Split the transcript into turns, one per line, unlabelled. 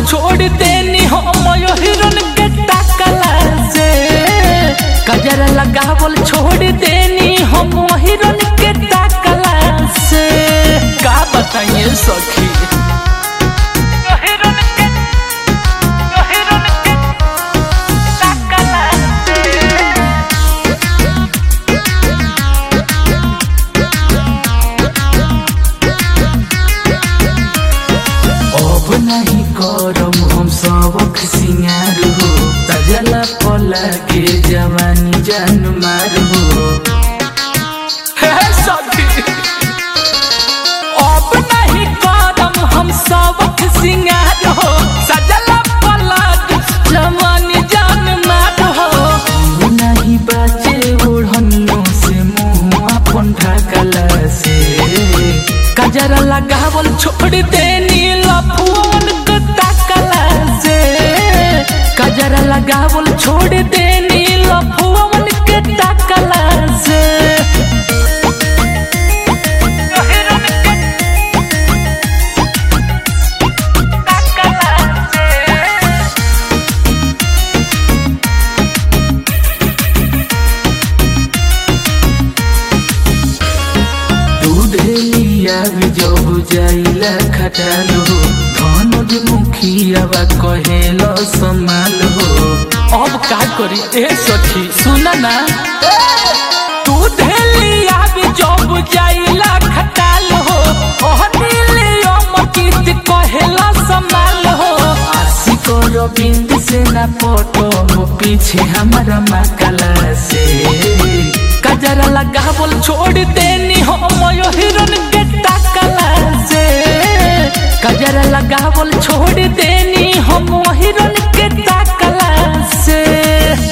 छोड़ देनी हम यो हिरन के टाकला से कजरा लगावल छोड़ देनी हम हिरन के टाकला से का बताइए सखी यो हिरन के यो हिरन के टाकला से अब नहीं करम हम सबक सिंगार हो तजला पला के जवानी जान मार हो हे सखी अब नहीं करम हम सबक सिंगार हो सजला पला के जवानी जान मार हो नहीं बाचे ओढ़नो से मुँह अपन ढकला से कजरा लगावल छोड़ देनी लफुअन के ताकला से कजरा लगावल छोड़ देनी लफुअन के ताकला से दूध लिया भी जब जाइला खटालो धनुज मुखियावा कहेलो संभाल हो अब का करी ए सखी सुना ना दूध लिया भी जब जाइला खटाल हो ओह दिलियो मकीत कहेला संभाल हो आशिक रविंद से ना पटो हो पीछे हमारा मकला से कजरा लगावल छोड़ देनी हम यो हिरन के टाकला से कजरा लगावल छोड़ देनी हम